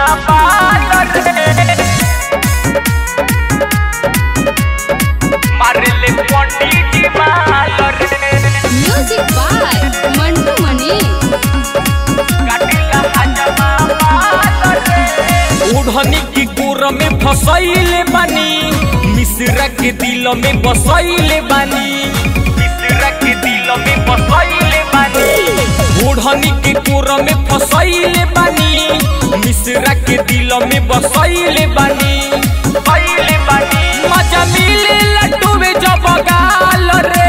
बाल रे मारले पंडित जी माल रे म्यूजिक बाय मंटू मनी काटिला हजमा बाल रे ओढ़नी की गोर में फसैले बानी मिश्रा के दिल में बसैले बानी मिश्रा के दिल में बसैले बानी ओढ़नी के गोर में फसैले बानी मिश्रा के दिल में बसैले बानी बसैले बानी मजा मिले लड्डू में जब गाल रे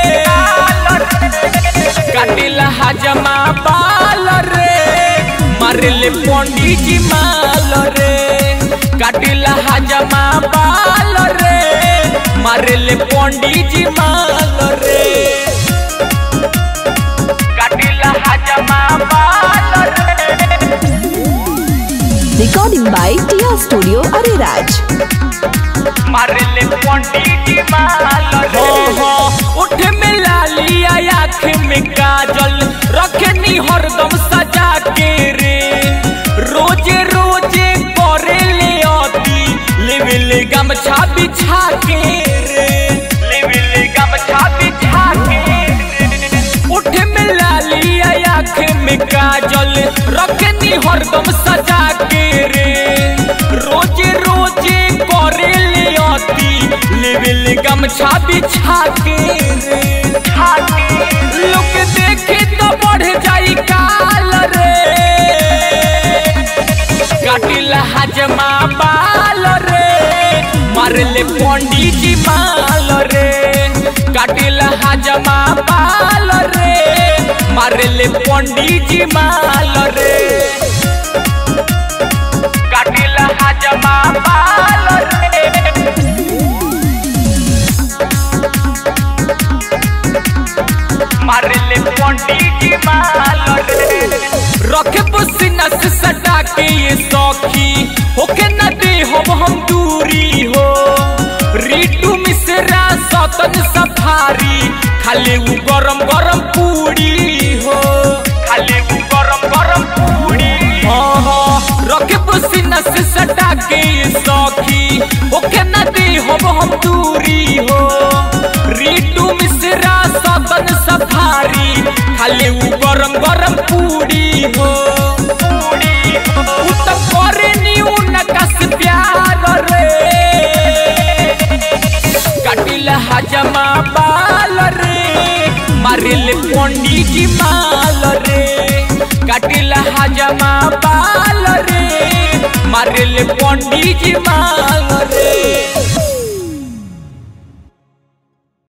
काटिला हजमा बाल रे मारले पंडित जी माल रे काटिला हजमा बाल रे मारले पंडित जी माल रे काटिला हजमा बाल रे Recording by Tia Studio Ariraj. मारले पंडित जी माल रे हो उठ में लालिया आँख में काजल रखनी हरदम सजा के रे रोजे रोजे करे ले अति लेवे ले गमछा बिछा के रे लेवे ले गमछा बिछा के रे उठ में लालिया आँख में काजल रखनी हरदम सजा के रे रोजे रोजे करे ले अति लेवे ले गमछा बिछा के रे बिछा के लोग देखे तो बढ़ जाई काल रे काटिला हजमा बाल रे मारले पंडित जी माल रे काटिला हजमा बाल रे मारले पंडित जी माल रे काटिला हजमा बाल रे मारले पंडित जी माल रे रखे पसीना से सटा के ये सौखी होके न दे हो हम दूरी हो रीटू मिश्रा सतन सफारी खाली उ गरम गरम पूरी हो खाली उ गरम गरम पूरी हाँ हाँ रखे पसीना से सटा के ये सौखी होके न दे हो हम दूरी हो रीटू मिश्रा सतन सफारी खाली उ गरम गरम पूरी हो पूरी हो उ त करे नी उनका से प्यार रे काटिल हजमा बाल रे मारिल पंडित जी माल रे काटिल हजमा बाल रे मारिल पंडित जी माल रे